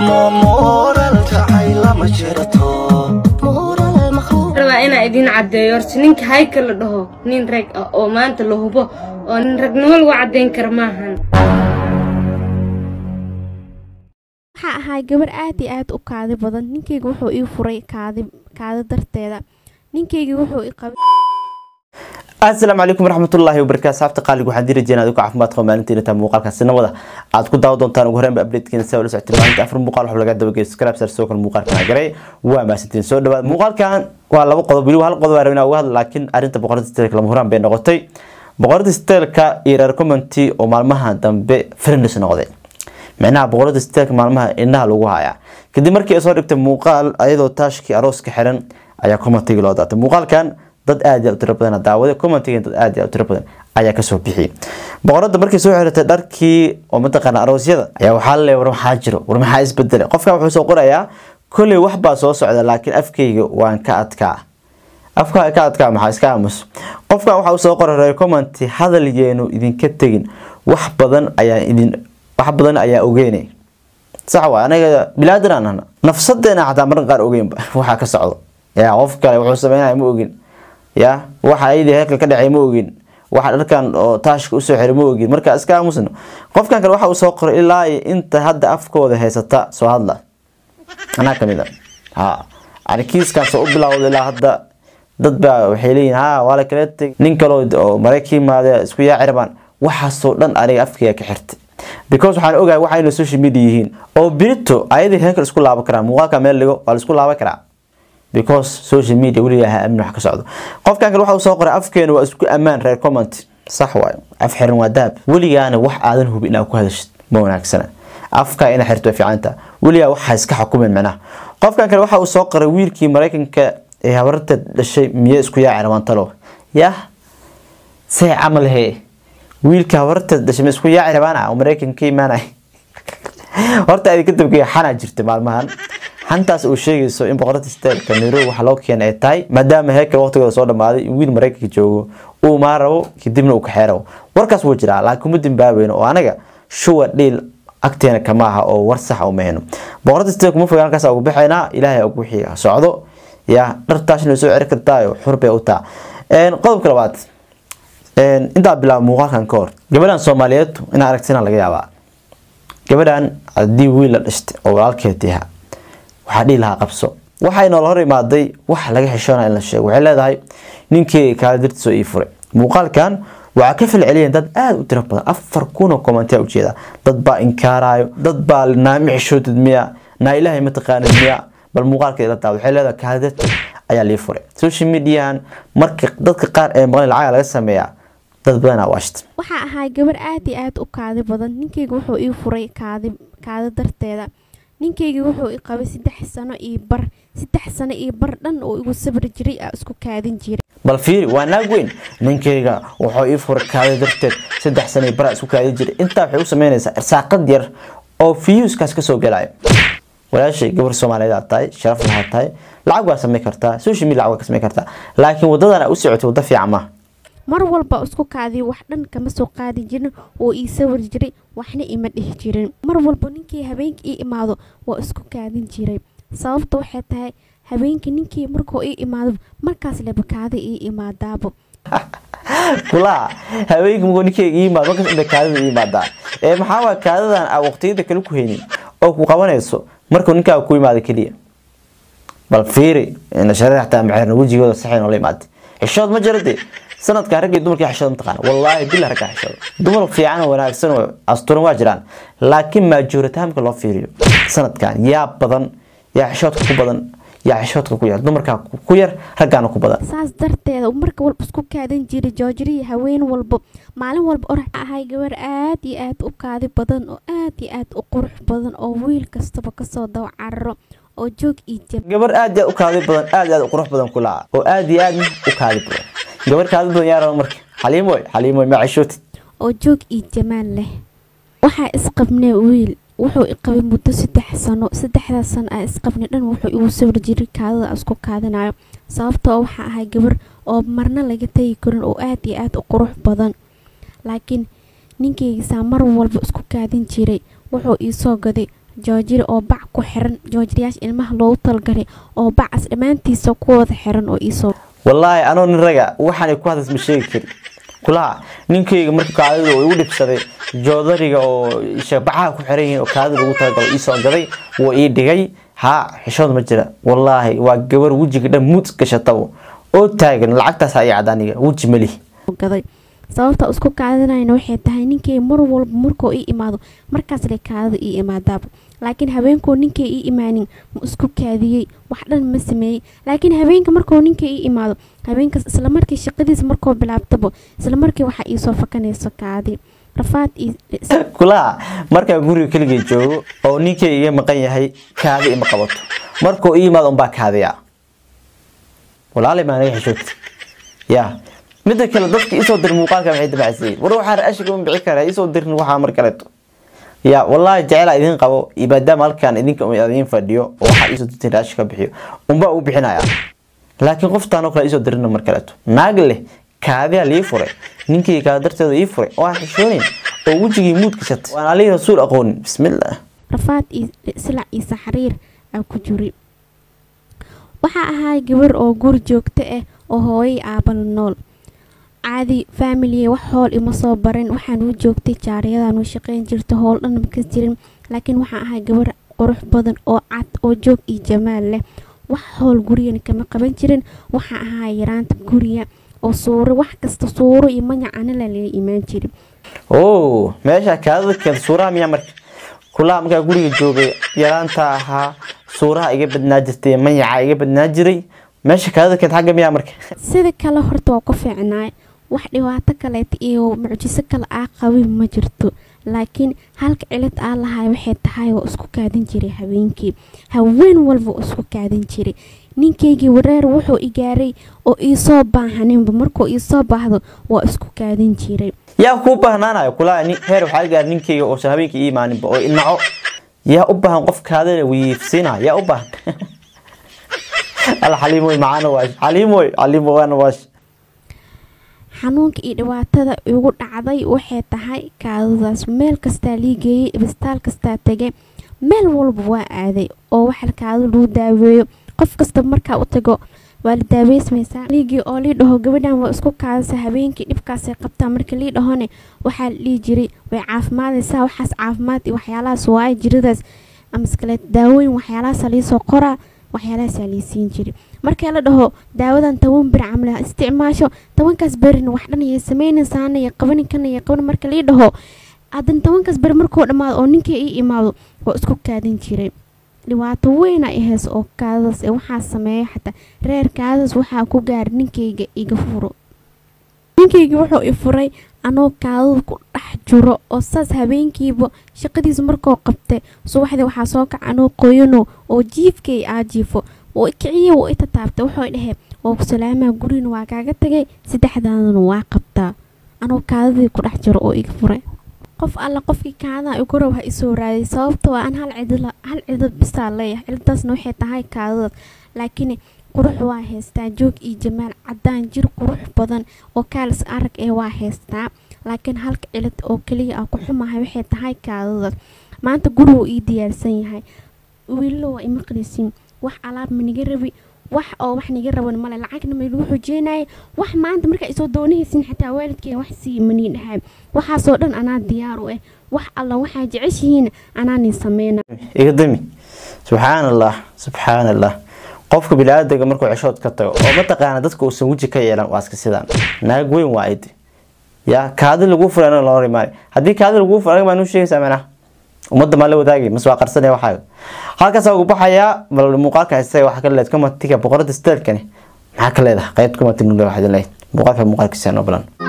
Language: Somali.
mooralka caylama jirto rabaa inaa idiin caddeeyo horta ninka hayka la dhaho nin rag ah oo maanta la hubo oo nin ragnimo lagu caddayn kara maahan waxaa ahaa gabar aad iyo aad u kaadi badan ninkayga wuxuu ii furay kaadi kaadi darteeda ninkayga wuxuu i qabay asalaamu calaykum waraxmatullaahi wabarakaatu saabta qaaliga waxaan diri jirnaa adigu caafimaad qaba maalintiina taa muuqaalka sinamada aad ku daawa doontaan ugu horreynba updatekeena saa ula socotay maalinta afar muuqaal waxaa laga dabageeyo subscribe sar soo kale muuqaalkan garay waa maasantiin soo dhawaad muuqaalkan waa laba qodob weliba hal qodob baa rabinaa uga hadla laakiin arrinta boqorada steelka lama huraan bay noqotay boqorada steelka iyo reer commenty oo maalmaha dambe friends noqday micnaha boqorada steelka maalmaha indhaha lagu hayaa kadib markii ay soo dhigtay muuqaal ayadoo taashkii arooska xiran ayaa commentiga loo daatay muuqaalkan dad aad iyo u tiro badan daawaday commentiga dad aad iyo u tiro badan ayaa kasoo bixiyay boqorada markii soo xiratay dharkii oo mataqaana aroosyada ayaa waxaa la war maxaa jiro war maxaa isbedelay qofkan wuxuu soo qorayaa kolley wax baa soo socda laakiin afkayga waan ka adkaa afka ka adkaa maxaa iska aamus qofkan waxa uu soo qoray reer commenty hadalyeenu idinka tegin wax badan ayaa idin wax badan ayaa ogeynay sax waa anaga bilaadan aan ahna nafsadeena xataa marka qaar ogeynba waxaa ka socdo yaa qof kale wuxuu sameynaya ma ogin ya waxa ayadii heerka ka dhacay ma ogin waxa dharkan oo taashka usoo xiray ma ogin marka iska aamusno qofkan kale waxa uu soo qoray ilaa iyo inta hadda afkooda haysata soo hadla anaa kamid a ha ani kiiskan soo u bilowda ilaa hadda dad baa waxay leeyihin ha waa la kala teg nin kaloo oo marayka yimaade isku yaaci rabaan waxaasoo dhan aniga afkayga ka xirtay because waxaan ogahay waxayna social media yihiin oo birito ayadii heerka isku laaban karaa muuqaalka meel dhigo waa la isku laaban karaa because social media weligaa ha amin wax ka socdo qofkan kale waxa uu soo qoray afkeenu waa isku ammaan reer comment sax waayo af xiran waa dahab weligaana wax aadan hubi inaad ku hadashid ma wanaagsana afka ina xirto way fiicanta weligaa waxa iska xukumin macnaha qofkan kale waxa uu soo qoray wiilkii maraykanka ee habarta dhashay miye isku yaaci rabaan talo yah say camal hee wiilka habarta dhashay ma isku yaaci rabaana oo maraykanka ka imaanay horta adi ka dabgeeya xanaa jirta maalmahan xantaas uu sheegayso in boqorada steelka nairobi waxa loo keenay ay tahay maadaama heerka waqtigooda soo dhamaaday in wiil maraykanka joogo uu maa rabo kadibna uu kaxee rabo warkaas wuu jiraa laakiin kuma dimbaabayno oo anaga shuwa dhiil agteena kama aha oo war sax uma heno boqorada steelka ma fogaan halkaas ugu baxaynaa ilaahay ugu wixii socdo ya dhartaashna soo ceri kartaayo xur bay u taa qodobka labaad intaa bilaaba muuqaalkan ka hor gabadhan soomaaliyeed inaa aragtina laga yaabaa gabadhan haddii wiil la dhashtay oo walaalkeed yaha waxaa dhihi lahaa qabso waxay noola hor imaaday wax laga xishoona in la sheego waxay leedahay ninkii kaala dartiisoo ii furay muuqaalkan waxaa ka falceliyeen dad aada u tiro badan afar kun oo commentia ujeeda dad baa inkaarayo dad baa naami xishootid miya naa ilaahay mataqaanid miya bal muuqaalka ila taa waxay leedahay kaala darti ayaa lii furay social mediahan marka dadka qaar ee maqan lacaga laga sameeyaa dad badanaa waashta waxaa ahaa gabar aad iyo aad u kaadi badan ninkayga wuxuu ii furay kaadi kaadi darteeda ninkayga wuxuu i qabay saddex sano iyo bar saddex sano iyo bar dhan oo igu sabri jiray aa isku kaadin jiray bal fiiri waa naag weyn ninkayga wuxuu ii furay kaadi darteed saddex sano iyo bar isku kaadin jiray intaa waxay u sameynaysaa irsaaqad yar oo fiyuuskaas kasoo gelayo walaashay gabar soomaaliyeed aad tahay sharaf lahaa tahay lacag waa samey kartaa social media lacag waa ka samey kartaa laakiin wadadan aa u socotay waddo fiican maaha mar walba isku kaadiyo wax dhan kama soo qaadi jirin oo ii sawir jiray waxna ima dhihi jirin mar walba ninkii habeenka ii imaado waa isku kaadin jiray sababta waxay tahay habeenkii ninkii markuu ii imaado markaas leba kaadi ii imaadaabo kulaa haweenka markuu ninkeyga ii imaado markaas inta kaadida ii imaadaa ee maxaa waa kaadidan aa waqtiyada kale ku haynin oo ku qabanayso markuu ninkaaga ku imaado keliya bal fiiri nashareer xataa maxeerna wejigooda saxay noola imaatay xishood ma jira dee sanadka ragga iyo dumarkii xishood mataqaana wallaahi billah ragga xishood dumar fiican oo wanaagsan oo asturan waa jiraan laakiin maajoritaamka loo fiiriyo sanadkan yaa badan yaa xishoodka ku badan yaa xishoodka ku yar dumarkaa ku yar raggaana ku badan saas darteeda marka walba isku kaadan jiray joojiriya haween walba maalin walba orax ahay gabar aad iyo aad u kaadi badan oo aad iyo aad u qurux badan oo wiil kastaba kasoo dawa cararo oo joog iyo jab gabar aad iyo aad u kaadi badan aad iyo aad u qurux badan ku laca oo aad iyo aad u kaadi badan gabar kaadi badan yaa raba marka xaliimoy xaliimoy ma xishootid oo joog iyo jamaal leh waxaa isqabnee wiil wuxuu i qabay muddo saddex sano saddexdaas sano aa isqabnay dhan wuxuu igu sawir jiray kaadada isku kaadinayo sababtoo waxaa ahay gabar oo marna laga tagi karin oo aad iyo aad u qurux badan laakiin ninkaygiisaa mar walba isku kaadin jiray wuxuu ii soo gaday joojiri oo bac ku xiran joojiriyaasha ilmaha loogu talgalay oo bacas dhammaantiisa ku wada xiran oo iisoo wallaahi anoo nin raga waxaanay ku hadlas ma sheegi kari kulaha ninkayga marka kaadida uu igu dhibsaday joodariga oo bacaha ku xiran yihiin oo kaadida lagu talagalo iisoo gaday wuu ii dhigay haa xishood ma jira wallaahi waa gabar wejiga dhan mud gashatabo oo taagan lacagtaas ii cadaaniga weji malihi gaday sababta isku kaadinayna waxay tahay ninkay mar walba markuu ii imaado markaas lay kaadida ii imaadaaba laakiin habeenkuu ninkay ii imaanin ma isku kaadiyey wax dhan ma sameeyey laakiin habeenka markuu ninkay ii imaado habeenkaas islamarkii shaqadiisa markuu bilaabtaba islamarkii waxaa iisoo fakanayso kaadi rafaad kulaha markaa guriga keligay joogo oo ninkay iga maqan yahay kaadi ima qabato markuu ii imaado unbaa kaadiyaa walaalay maa naga xishoogta yaa midda kale dadka isoo dir muuqaalka maxay dabacsiiyeen war waxaa ra-ashiga un bici kara isoo dirin waxaa mar kaleeto ya wallaahi jecela idin qabo maadaama halkan idinka idin fadhiyo oo waxaa isoo dirtin ra-ashi ka bixiyo unbaa u bixinaya laakiin qoftaan oo kale isoo dirina mar kaleeto naag leh kaadiyaa lii furay ninkii kaada darteeda ii furay oo aan xishoonin oo wejigii muud gashatay waan alihii rasuul aqoonin bismillah rafaad iyo silac iyo saxriir aa ku jiri waxaa ahaa gabar oo guri joogto ah oo hooyay aabala nool caadi faamilie wax hool ima soo barin waxaan u joogtay jaariyadan u shaqeyn jirta howl dhan makas jirin laakiin waxaan ahaa gabar qurux badan oo cad oo joog iyo jamaal leh wax howl gurigana kama qaban jirin waxaa ahaa yaraanta guriga oo suuro wax kasta suuro iyo magacana lala imaan jirin oo meesha kaadada keenta suuraha miyaa marka kulaha markaa guriga joogay yaraanta ahaa suuraha iga badnaa jirtay mayaca iga badnaa jiray meesha kaadada keenta xagga miyaa marka sida kale horta waa ku fiicnaay wax dhibaato kaleeta iyo mucjiso kale aa qabin ma jirto laakiin halka cilad aa lahay waxay tahay waa isku kaadin jiray habeenkii haween walba isku kaadin jiray ninkaygii wareer wuxuu i gaaray oo iisoo baahaninba markuu iisoo baahdo waa isku kaadin jiray yaa kuu baahnaanayo kulaha heer waxaa gaar ninkayga oosan habeenkii ii imaaninba oo inaco yaa u baahan qof kaadada wiifsiina yaa u baahan alla xaliimoy macaana waash xaliimoy xaliimo waana waash xanuunka iyo dhibaatada igu dhacday waxay tahay kaadadaas meel kastaa liigeeyey ibstaal kastaa tegay meel walba waa aaday oo waxa kaado lagu daaweeyo qof kasta markaa u tago waa la daaweysmaysaa liigii oo lii dhaho gabadhan waa isku kaadasa habeenkii dhibkaasay qabtaa marka lii dhahone waxaa la dhihi jiray way caafimaadaysaa waxaas caafimaad iyo waxyaalahaas waaye jiradaas amaskaleet daawooyin waxyaalahaasa liisoo qoraa waxyaalahaasa liisiin jiray marka la dhaho daawadan toban bir camla isticmaasho tobankaas berina wax dhan ayay sameynaysaana iyo qabanin kana iyo qaban marka lii dhaho haddana tobankaas beri markuu dhammaado oo ninkii ii imaado waa isku kaadin jiray dhibaato weyn ay hees oo kaadadas ee waxaa sameeya xataa reer kaadadas waxaa ku gaara ninkayga iga furo ninkayga wuxuu i furay anoo kaadada ku dhex jiro oo saas habeenkiiba shaqadiisa markuu qabtay subaxdii waxaa soo kaca anoo qoyano oo jiifkay aa jiifo oo kiciya wuu i tataabtay wuxuu dhahey waa ku salaamaa gurina waa kaaga tagay saddexdaadana waa qabtaa anoo kaadadii ku dhex jiro oo iga furay qof alla qofkii kaadaha igu rab ha isoo raadiyay sababta waa an hal cidla hal cidad bisaa leeyahay ciladaasna waxay tahay kaadadaas laakiin qurux waa haystaa joog iyo jamaal cadaan jir qurux badan oo kaalis arag ee waa haystaa laakiin halka cilad oo keliya ah ku xumahay waxay tahay kaadadaas maanta guriguu ii diyaarsan yahay wiillo waa imaqlisiin wax alaab maniga rabi wax oo wax niga raban male lacagna ma lagu xujeenaya wax maanta markaa isoo doonahaysin xataa waalidkeen wax sii manii dhahay waxaasoo dhan anaa diyaar u ah wax alla waxaa jeceshihiin anaa nin sameyna iga dami subxaan allah subxaan allah qofka biniaadamka markuu ceshood ka tago oo mataqaana dadka uusan weji ka yeelan waa iska sidaan naag weyn waa idi ya kaadi lagu furay anaga loo rimaay haddii kaadi lagu furay anaga maa nuu sheegaysaa macnaha ummadda maa la wadaagay mas waa qarsanaya waxaaga halkaas ugu baxayaa bal muuqaalka haysta waxaa ka leed komatiga boqorada steelkani maxaa ka leedahay qayb komati nule waxaad leedahay muuqaalka muuqaalkiisa noo balan